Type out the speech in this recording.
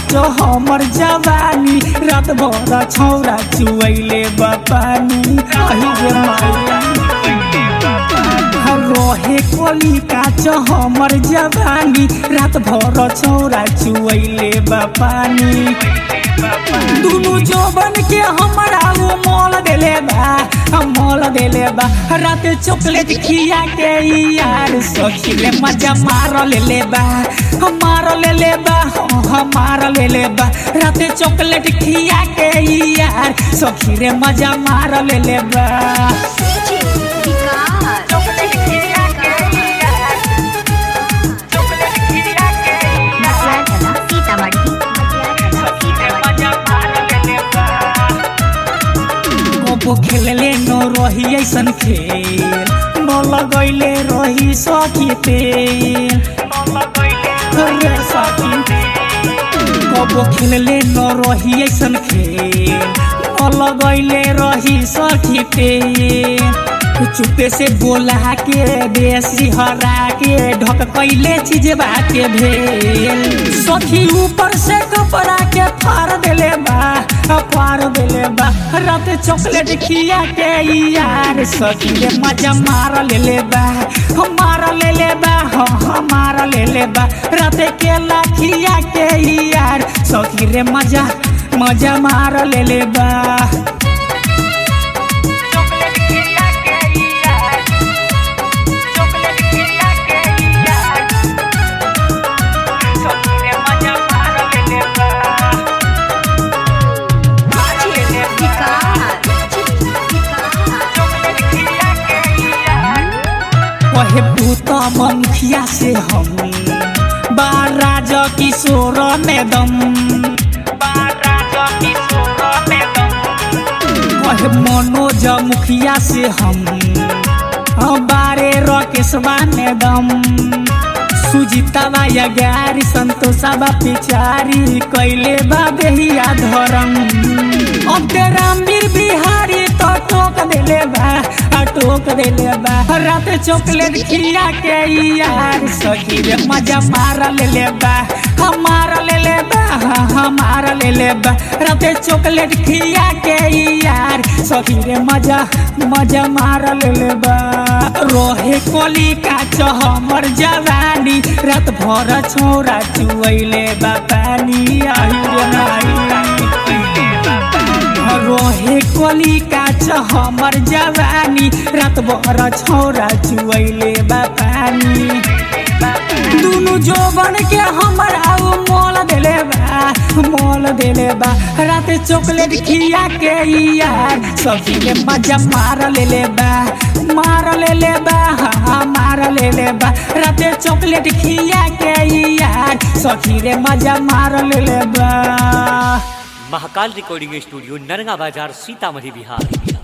काचो हमर जवानी रात भर छौरा चुवैले बपानी अहि रे माया रहे कोली काच हमर जवानी रात भर छौरा चुवैले बपानी दुनु जोबन के हमरा वो मोल देले बा हम मोल देले बा रात चॉकलेट खिया के ई यार सखी ले मजा मार लेले बा हम मार लेले बा हम मार लेले बा रात चॉकलेट खिया के ई यार सखी रे मजा मार लेले बा चॉकलेट खिया के ई यार चॉकलेट खिया के ई यार सीतामढ़ी सखी रे मजा मार लेले बा कबो खेलले न रही ऐसन खेल न लगैले रही सखी तेल रे सखी कबो खेलले न रही ऐसन खेल न लगैले रही सखी तेल चुपे से बोला के देसी हरा के ढक कैले चीज के भेल सखी ऊपर से कपड़ा के फाड़ देले बा फाड़ देले बा रात चॉकलेट खिया के ई यार सखी रे मजा मार लेले बा हम मार लेले बा हम मार लेले बा रात केला खिया के ई यार सखी रे मजा मजा मार लेले बा चॉकलेट खिया के ई यार चॉकलेट खिया के ई यार सखी रे मजा मार लेले बा मार लेले बा चॉकलेट खिया के ई यार कहे भूत मुखिया से हम बाराज किशोर में दम बाराज किशोर में दम कहे मनोज मुखिया से हम बारे रकेशवा में दम सुजितावा या गारी संतोषावा पिचारी कैले बा बेहिया धरम अब तेरा मीर बिहारी तो टोक देले बा आ टोक देले बा रात चॉकलेट खिया के ई यार सखी रे मजा मार लेले बा हम मार लेले बा हम मार लेले बा रात चॉकलेट खिया के ई यार सखी रे मजा मजा मार लेले बा रोहे कोली काच हमर जवानी रात भर छोरा चुवैले बा पानी आही रे नाई रोहे कोली काच हमर जवानी रात भर छोरा चुवैले बा पानी दुनु जोबन के हमर आउ मोल देले बा मोल देले बा रात चॉकलेट खिया के ई यार सखी के मजा मार लेले बा मार लेले बा हाँ मार लेले बा रात चॉकलेट खिया के ई यार सखी रे मजा मार लेले बा महाकाल रिकॉर्डिंग स्टूडियो नरगा बाजार सीतामढ़ी बिहार